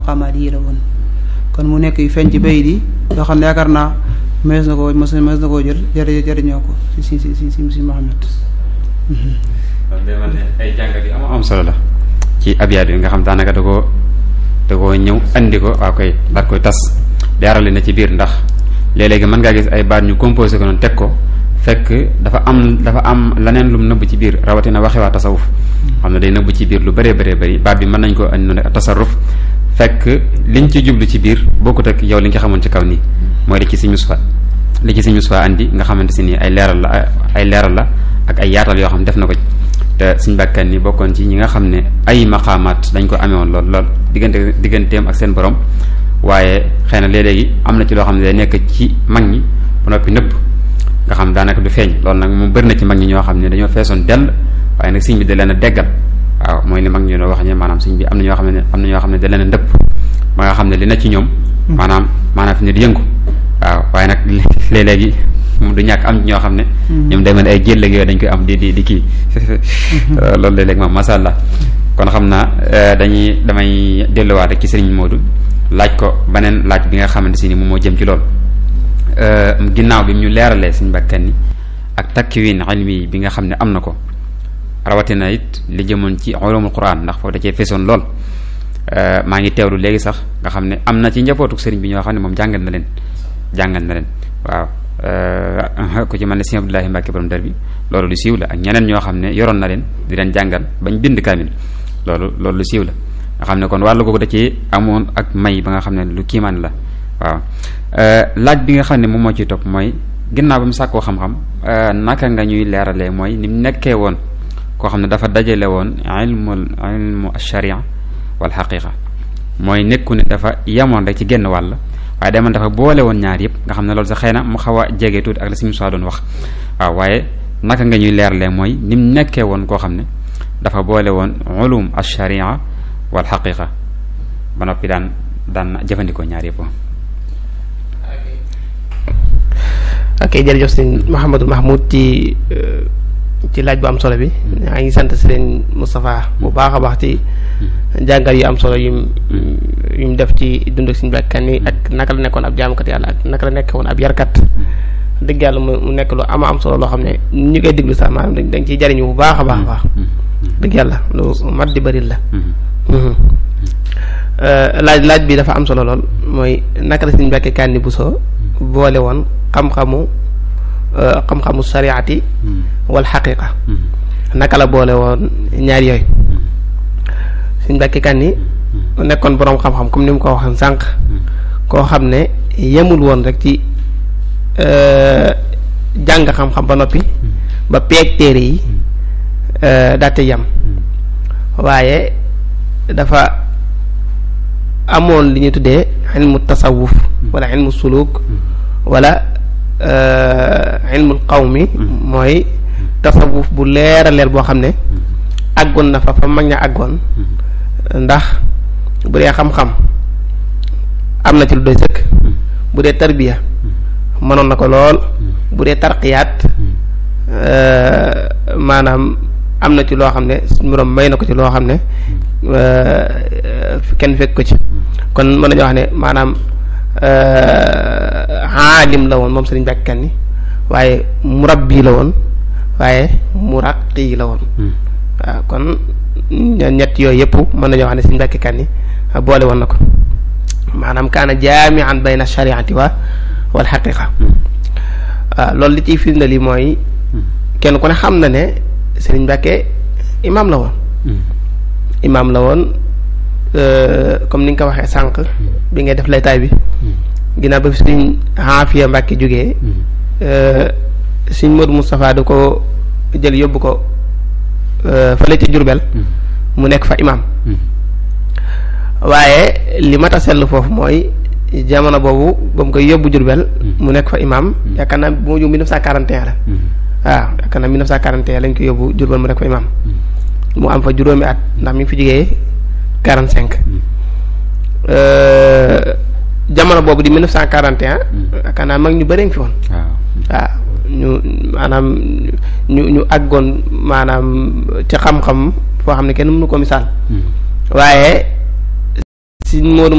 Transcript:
maqaamaat yi la woon kon mu nekk yu feeñ ci bayit yi yoo xam ne yaakaar naa mees na ko mos na koo jël jëri jëriñoo ko si si si si si Muhammad kon day mel ne ay jàngat yu am am solo la ci abyaat yi nga xam daanaka da koo da koo ñëw andi ko waa koy daal koy tas leerali na ci biir ndax léeg-léegi mën ngaa gis ay baat ñu composé ko noonu teg ko fekk dafa am dafa am leneen lu mu nëbb ci biir rawatina waxe waa tasawuf xam ne day nëbb ci biir lu bëree bëree bëri baat bi mën nañ ko andi noonu tasarruf fekk liñ ci jublu ci biir bokkut ak yow li nga xamoon ci kaw nii mooy li ci si mus fa li ci si mus fa andi nga xamante si nii ay leeral la ay leeral la ak ay yaatal yoo xam ne def na ko te suñ bàkkan ni bokkoon ci ñi nga xam ne ay maqaamaat dañ ko amee woon lool lool diggante digganteem ak seen borom waaye xëy na léeg-léegi am na ci loo xam ne day nekk ci mag ñi ba noppi nëbb nga xam daanaka du feeñ loolu nag moom bëri na ci mag ñi ñoo xam ne dañoo feesoon dell waaye nag siñ bi da leen a deggal waaw mooy li mag ñi doon wax ne maanaam siñ bi am na ñoo xam ne am na ñoo xam ne da leen a ndëpp ba nga xam ne li na ci ñoom maanaam maanaam fi ne di yëngu waaw waaye nag léeg-léegi moom du ñàkk am ñoo xam ne ñoom day mel ay jël yooyu dañ koy am di di di kii loolu léeg-léeg moom masha Allah kon xam naa dañuy damay delluwaat rek ci Serigne Modou laaj ko beneen laaj bi nga xamante si ni moom moo jëm ci loolu ginnaaw bi ñu leeralee suñu bakkan ni ak takkiwin ilmi bi nga xam ne am na ko rawatina it li jëmoon ci ulumul Qur'an ndax foofu da cee feesoon lool maa ngi teewlu léegi sax nga xam ne am na ci njabootuk sëriñ bi ñoo xam ne moom jàngal na leen jàngal na leen waaw ku ci mel ne Sëriñ Abdoulahi Mbàkke borom dar bi loolu lu siiw la ak ñeneen ñoo xam ne yoroon na leen di leen jàngal bañ bind kaamil loolu loolu lu siiw la nga xam ne kon wàllu googu da ci amoon ak may ba nga xam ne lu kiimaan la waaw laaj bi nga xam ne moom moo ciy topp mooy ginnaaw ba mu sàkkoo xam-xam naka nga ñuy leeralee mooy ni mu nekkee woon koo xam ne dafa dajale woon ilmul ilmu sharia wal xaqiqa mooy nekku ne dafa yemoon rek ci genn wàll waaye demoon dafa boole woon ñaar yëpp nga xam ne loolu sax xëy na mu xaw a jege tuuti ak la simu doon wax waaw waaye naka nga ñuy leeralee mooy ni mu nekkee woon koo xam ne dafa boole woon ulum sharia wal xaqiqa ba noppi daan daan jëfandikoo ñaar yëpp ok jërëjëf sëñ Mouhamadou Mahmoud ci ci laaj bu am solo bi maa ngi sant sëriñ Moustapha bu baax a baax ci jàngal yu am solo yum yum def ci dund ak suñu bakkan yi ak naka la nekkoon ab jaamukat yàlla ak naka la nekkoon ab yarkat dëgg yàlla mu nekk lu ama am solo loo xam ne ñu koy déglu sax maanaam dañ ciy jariñu bu baax a baax a baax dëgg yàlla lu mat di bari la laaj laaj bi dafa am solo lool mooy naka la suñu bakkan Kanni Bousso boole woon xam-xamu xam-xamu sariati wal xaqiqa naka la boole woon ñaar yooyu suñ Mbàkke Kanni nekkoon boroom xam-xam comme ni mu ko waxee sànq koo xam ne yemul woon rek ci jàng xam-xam ba noppi ba peeg téere yi daate yam waaye dafa amoon li ñu tuddee ilmu tasawuf wala ilmu suluk wala ilmul qawmi mooy tasawuf bu leer a leer boo xam ne àggoon na fa fa mag ña àggoon ndax bu dee xam-xam am na ci lu doy sëkk bu dee tarbiya mënoon na ko lool bu dee tarqiyaat maanaam am na ci loo xam ne suñu borom may na ko ci loo xam ne kenn fekk ko ci kon mën nañu wax ne maanaam aalim la woon moom Sëriñ Mbàkke Kanni waaye murabbi la woon waaye muraqi la woon waaw kon ñett yooyu yëpp mën nañoo wax ne Sëriñ Mbàkke Kanni boole woon na ko maanaam kaana jaamian bayna shariati wa wal xaqiqa waaw loolu li ciy firnde li mooy kenn ku ne xam na ne Sëriñ Mbàkke imaam la woon imaam la woon comme ni nga ko waxee sànq bi ngay def laytaay bi ginnaaw ba fi suñ Aafiya Mbàkke jógee suñ Modou Moustapha da ko jël yóbbu ko fële ci Jurbel mu nekk fa imaam waaye li mat a sell foofu mooy jamono boobu ba mu koy yóbbu Jurbel mu nekk fa imaam yaakaar naa bu ma jóg 1941 la waaw yaakaar naa 1941 lañ ko yóbbu Jurbel mu nekk fa imaam mu am fa juróomi at ndax mi ngi fi jógee 45 jamono boobu di 1941. yaakaar naa mag ñu bëri ngi fi woon. waaw ñu maanaam ñu ñu àggoon maanaam ci xam-xam foo xam ne kenn mënu ko misaal. waaye si Modou